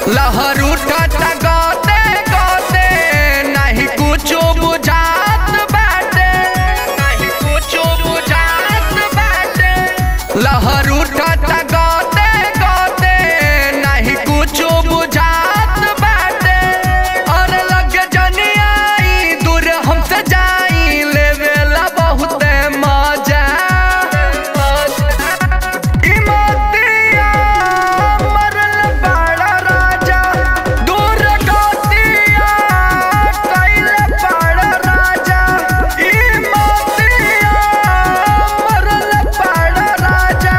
लहर उठत गते गते नहीं कुछो बुझात बाटे नहीं कुछो बुझात बाटे लहर उठत गते गते नहीं कुछो बुझात बाटे और लग जनियाई दूर हमसे जाई लेवेला बहुते मजा इमतिया मरल बड़ा राजा दूर गतिया कैल बड़ा राजा इमतिया मरल बड़ा राजा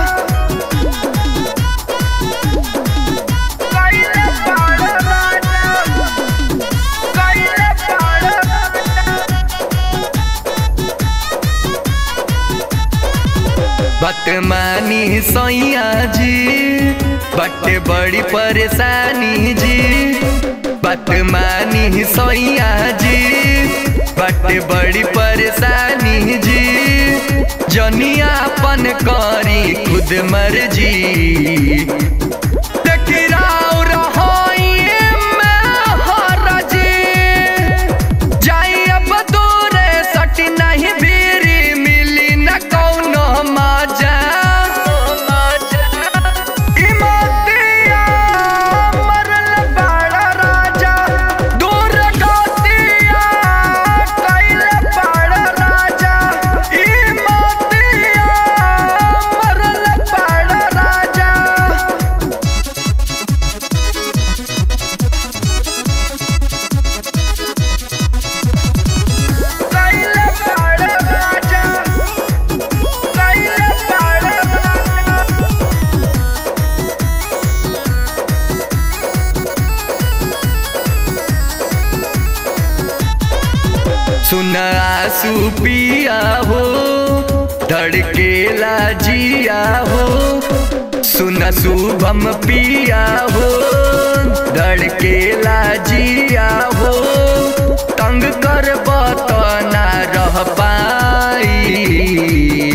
कैल बड़ा राजा कैल बड़ा बतमानी सैया जी बटे बड़ी परेशानी जी बतमानी सैया जी बटे बड़ी परेशानी जी जनियापन करी खुद मर्जी देखी राव रहोई में हरजी जाई अब दूरे सटी नहीं भीरी मिली न कौनो मजा इमतिया मरल बड़ा राजा दूर गतिया कैल बड़ा राजा इमतिया मरल बड़ा राजा कैल बड़ा राजा कैल बड़ा राजा सुन आंसू पिया हो धड़केला जिया हो सुन शुभम पिया हो धड़केला जिया हो तंग कर ना रह पाई